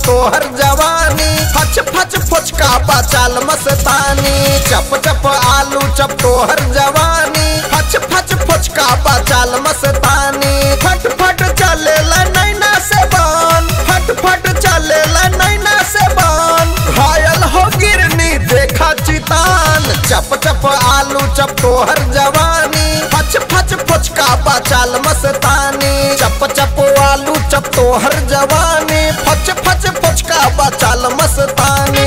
तोहर जवानी फच फच फुचका बचाल मस्तानी चप चप आलू चप तोहर जवानी फच फच फुचका बचाल मस्तानी फट फट चले नैना से बान फट फट चले नैना से बान घायल हो गिरनी देखा चितान चप चप आलू चप तोहर जवानी फच फच फुचका बचाल मस्तानी चप चप आलू चप तोहर जवानी फच फच फुचका बचाल मस्तानी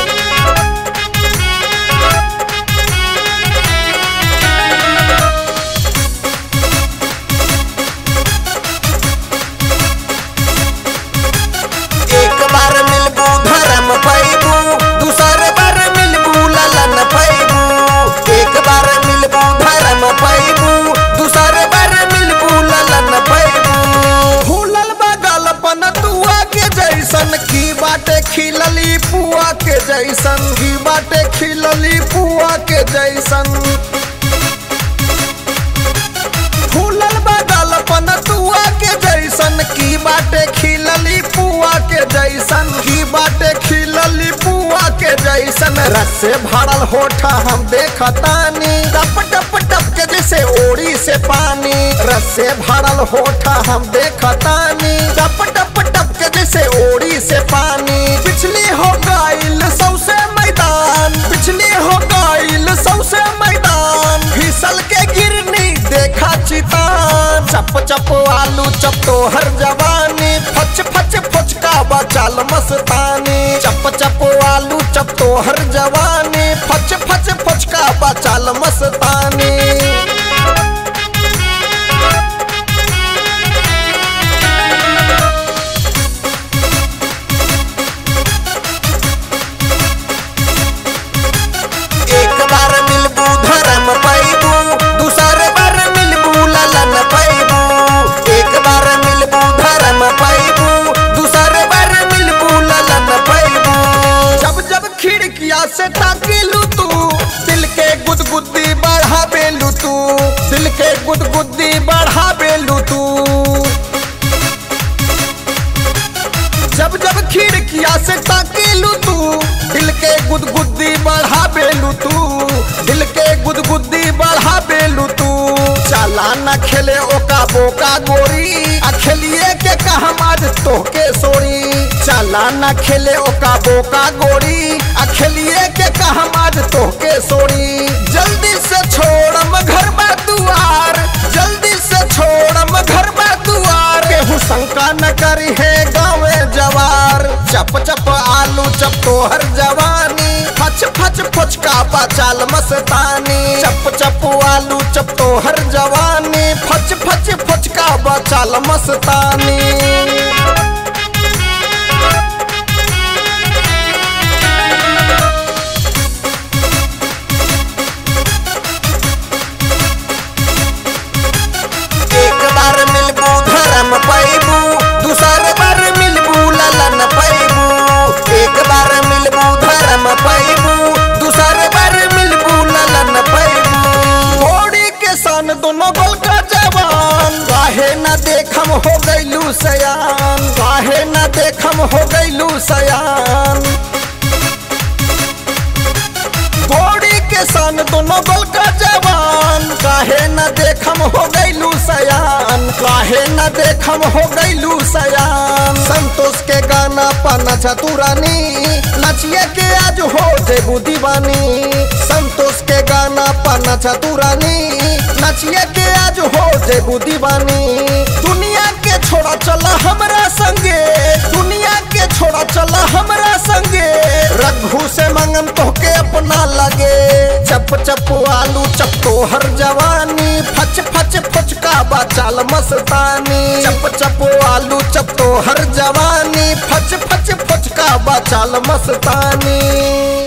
एक बार मिलबू धर्म पैबू दूसर बार मिलबू ललन पैबू एक बार मिलबू धर्म पैबू दूसर बार मिलबू ललन पैबू फूलल बगल पन तुआ के जैसन की बाटे खिलली पुआ के जैसन की बाटे खिलली पुआ के जैसन फूलल बदल पन तुआ के जैसन की बाटे खिलली पुआ के जैसन की बाटे खिलली पुआ के जैसन रस से भरल होठा हम देखतानी टप टप टप के जैसे ओड़ी से पानी रस से भरल होठा हम देखतानी टप टप टप के जैसे ओड़ी से पानी पिछली हो गईल सौसे मैदान पिछली हो गईल सौसे मैदान फिसल के गिरनी देखा चितान चप चप आलू चप तोहर जवानी फच फच फुचका बचाल मस्तानी चप चप आलू चप तोहर जवानी फच फच फुचका बचाल मस्तानी एक बार मिलबू धर्म पैबू दूसर बार मिलबू ललन पैबू एक बार मिलबू धर्म पैबू दूसर बार मिलबू ललन पैबू जब जब खिड़किया से ताकिलू तू दिल के गुदगुदी बढ़ा बेलू तू दिल के गुदगुदी बढ़ा बेलू तू जब जब खिड़किया से ताकेलू तू दिल के गुदगुदी बढ़ा बेलू तू दिल के गुदगुदी बढ़ा बेलू तू चला न खेले ओका बोका गोरी आ खेलिए के कहम आज तोहके सोरी चला न खेले ओका बोका गोरी आ खेलिए के कहम आज तोहके सोरी जल्दी से छोड़म घर बा दुआर जल्दी से छोड़म घर बा दुआर केहू शंका न करी है गाँवे जवार चप चप आलू चप तोहर जवानी फच फच फुचका बचाल मस्तानी चप चप आलू चप तोहर जवानी फच फच फुचका बचाल मस्तानी एक बार मिलबू धर्म पैबू दूसर बार मिलबू ललन पैबू एक बार मिलबू धर्म पैबू दूसर बार मिलबू ललन पैबू घोड़ी के सन दोनों गोल का जवान काहे न देखम हो गईलू सयान काहे न देखम हो गईलू सयान घोड़ी के सन दोनों गोल का जवान काहे न देखम हो गईलू सयान काहे न देखम हो गईलू सयान संतोष के गाना पाना चतुरानी नचिए के आज हो जेबू दीवानी संतोष के गाना पाना चतुरानी नचिए के आज हो जेबू दीवानी दुनिया के छोड़ा चला हमरा संगे दुनिया के छोड़ा चला हमरा संगे रघु से मंगन तोहके अपना लगे चप चप आलू चप तोहर जवानी फच फच फुचका बचाल मस्तानी चप चप आलू चप तोहर जवानी फच फच फुचका बचाल मस्तानी